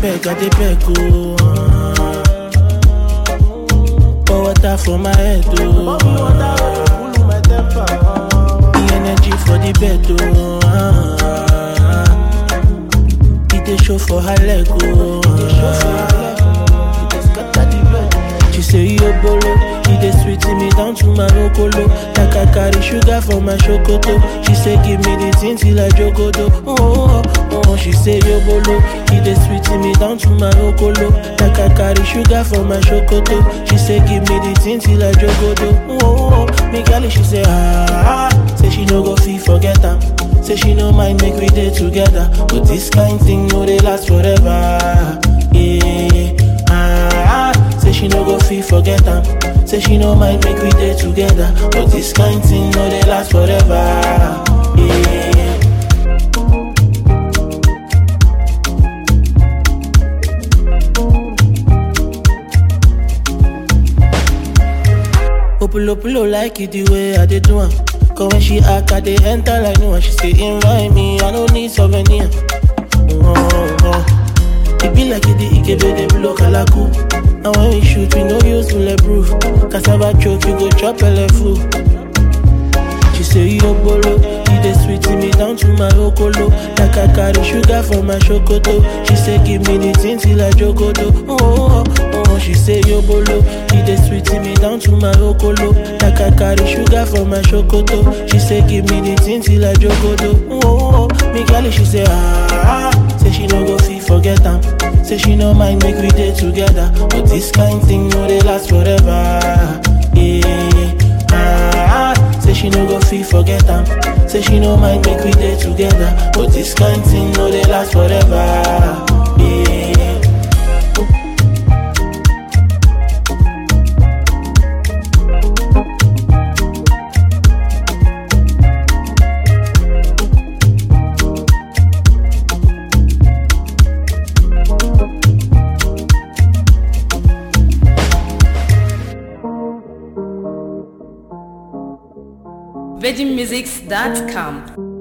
beg, I dey beg, oh. ah. Pour water for my head, oh. The energy for the bed, oh. ah. It dey show for her leg, oh. She say yo bolo, he dey sweet me down to my okolo. Like I carry sugar for my chocoto. She say give me the thing till I jogodo. Oh, oh, oh, oh. She say yo bolo, he dey sweet me down to my okolo. Like I carry sugar for my chocoto. She say give me the thing till I jogodo. Oh, oh, oh. Me girl, she say ah, ah. say she no go feel forget am. Say she no mind make we dey together, but this kind thing no dey last forever. Yeah, ah, ah. say she no go feel forget am. Say she no mind make we dey together, but this kind thing no dey last forever. Yeah. Opulo pulo like it the way I dey do am. Cause when she act, I dey enter like no one. She say invite me, I no need souvenir. Oh, oh. It be like it the Ikebe dey blow kalaku. And when we shoot, we no use bulletproof. Cassava choke, you go chop ele full. She say yo bolo, he dey sweet me down to my okolo. Like I carry sugar for my chocoto. She say give me the thing till I jogodo. Oh, oh, oh, oh. She say yo bolo, he dey sweet me down to my okolo. Like I carry sugar for my chocoto. She say give me the thing till I jogodo. Oh, oh, oh. Me girl, she say ah, ah. say she no go feel forget am. Say she no mind make we dey together, but this kind thing no dey last forever. Yeah. Ah, ah, say she no go feel forget am. Say she no mind make we dey together, but this kind thing no dey last forever. Yeah. VeggieMusics.com